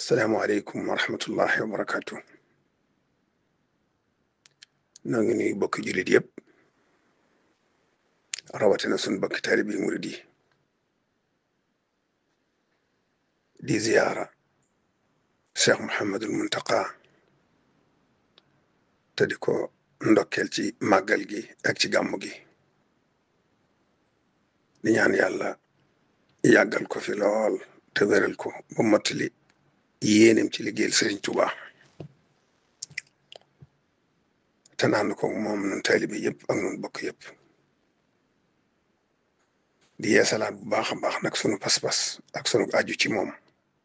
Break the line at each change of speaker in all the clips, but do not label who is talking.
salaamaaleykum wa rahmatullahi wa barakaatu. noo ngi nuyu bokki jullit yëpp rawatina sun bokki taalibe murid yi di ziyaara Cheikh Mouhamadul Muntaqa te di ko ndokkeel ci màggal gi ak ci gàmmu gi di ñaan yàlla yàggal ko fi lool te wéral ko ba mottali yéenem ci liggéeyal Sëriñ Tuuba te naan ko moom nun taalibe yëpp ak nun bokk yëpp di yeesalaat bu baax a baax nag sunu pas-pas ak sunu aju ci moom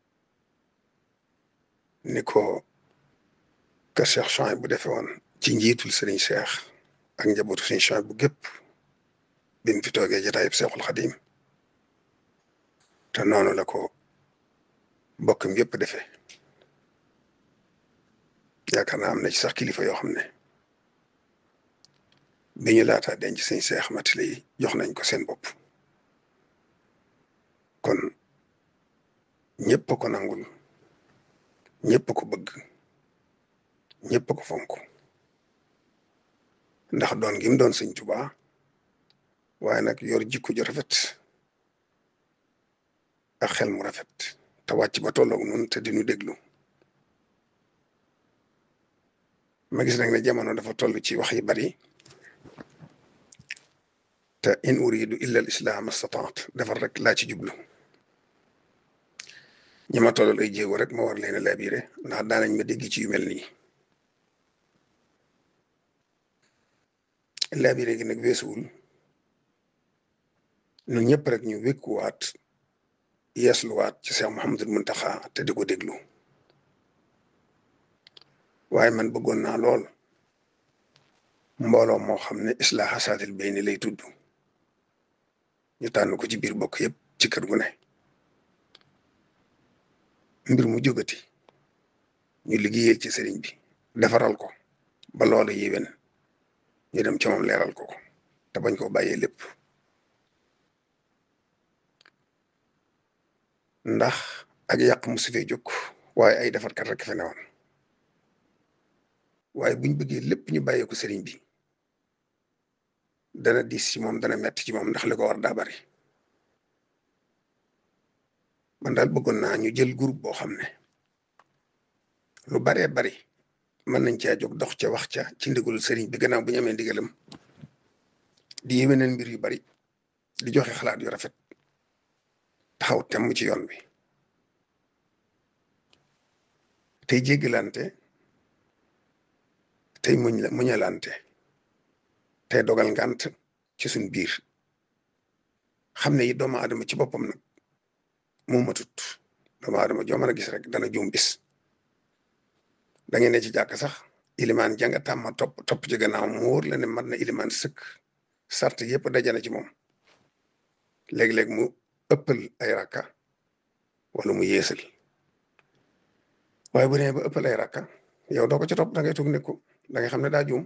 ni ko kër Cheikh Chouaïb bu defee woon ci njiitul Sëriñ Cheikh ak njabootu Sëriñ Chouaïb bu gépp bi mu fi toogee jotaayub Seexul Xadim te noonu la ko bokkam yëpp defee yaakaar naa am na ci sax kilifa yoo xam ne bi ñu laataa denc sëñ Seex Matile yi jox nañ ko seen bopp kon ñëpp ko nangul ñëpp ko bëgg ñëpp ko fonk ndax doon gi mu doon sëñ Tuubaa waaye nag yor jikko ju rafet ak xel mu rafet te wàcc ba tolloog nun te di nu déglu ma gis nag ne jamono dafa toll ci wax yi bari te in uridu illa al islam astataat defar rek laa ci jublu ñi ma tollal ay jéego rek ma war leen a labiré ndax daanañ ma dégg ci yu mel nii labiré gi nag weesuwul ñun ñëpp rek ñu wékkuwaat yeesluwaat ci Cheikh Mouhamadul Muntaxa te di ko déglu waaye man bëggoon naa lool mbooloo moo xam ne islaaha saatil bayni lay tudd ñu tànn ko ci biir bokk yëpp ci kër gu ne mbir mu jógati ñu liggéeyal ci sëriñ bi defaral ko ba loola yéwén ñu dem ci moom leeral ko ko te bañ koo bàyyee lépp ndax ak yàq mu su fee jóg waaye ay defarkat rek fe newoon waaye buñ bëggee lépp ñu bàyyee ko sëriñ bi dana diis ci moom dana metti ci moom ndax li ko war daa bari man daal bëggoon naa ñu jël groupe boo xam ne lu baree bari mën nañ caa jóg dox ca wax ca ci ndigalul sëriñ bi gannaaw bu ñu amee ndigalam di yéwénal mbir yu bari di joxe xalaat yu rafet taxaw temm ci yoon bi tey jéggalante tey muñ la muñalante tey dogal ngant ci suñ biir xam ne yi doomu aadama ci boppam nag moo matut doomu aadama joo mën a gis rek dana juum bis da ngeen ne ci jàkk sax ilimaan janga tàmma topp topp ci gannaaw mu wóor la ne mat na ilimaan sëkk sart yëpp dajana ci moom léeg-léeg mu ëppal ay rakka wala mu yeesal waaye bu nee ba ëppal ay rakka yow doo ko ci topp da ngay toog ne ko da ngay xam ne daa juum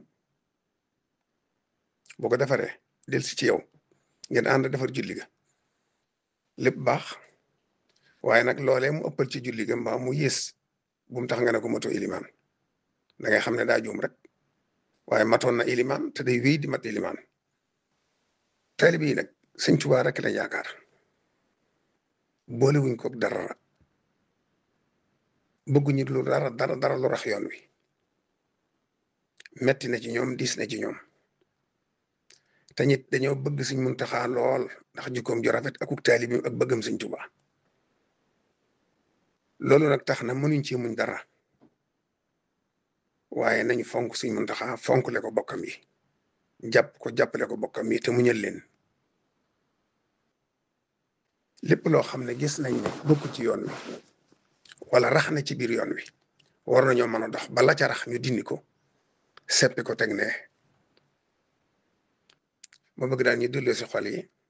boo ko defaree del si ci yow ngeen ànd defar julli ga lépp baax waaye nag loolee mu ëppal ci julli ga mbaa mu yées bu mu tax nga ne ko mato ilimaan da ngay xam ne daa juum rek waaye matoon na ilimaan te day wéy di mat ilimaan taalibe yi nag sëñ Tuubaa rek la yaakaar boole wuñ ko dara bëgguñu lu dara dara dara lu rax yoon wi metti na ci ñoom diis na ci ñoom te ñit dañoo bëgg Sëñ Muntaxa lool ndax jikkoom ju rafet akuk taalibi ak bëggam Sëñ Tuubaa loolu nag tax na mënuñ ci muñ dara waaye nañu fonk Sëñ Muntaxa fonkle ko bokkam yi jàpp ko jàppale ko bokkam yi te muñal leen lépp loo xam ne gis nañ ne bokk ci yoon wi wala rax na ci biir yoon wi war nañoo mën a dox bala ca rax ñu dindi ko seppi ko teg ne ma bëgg daal ñu delloo si xol yi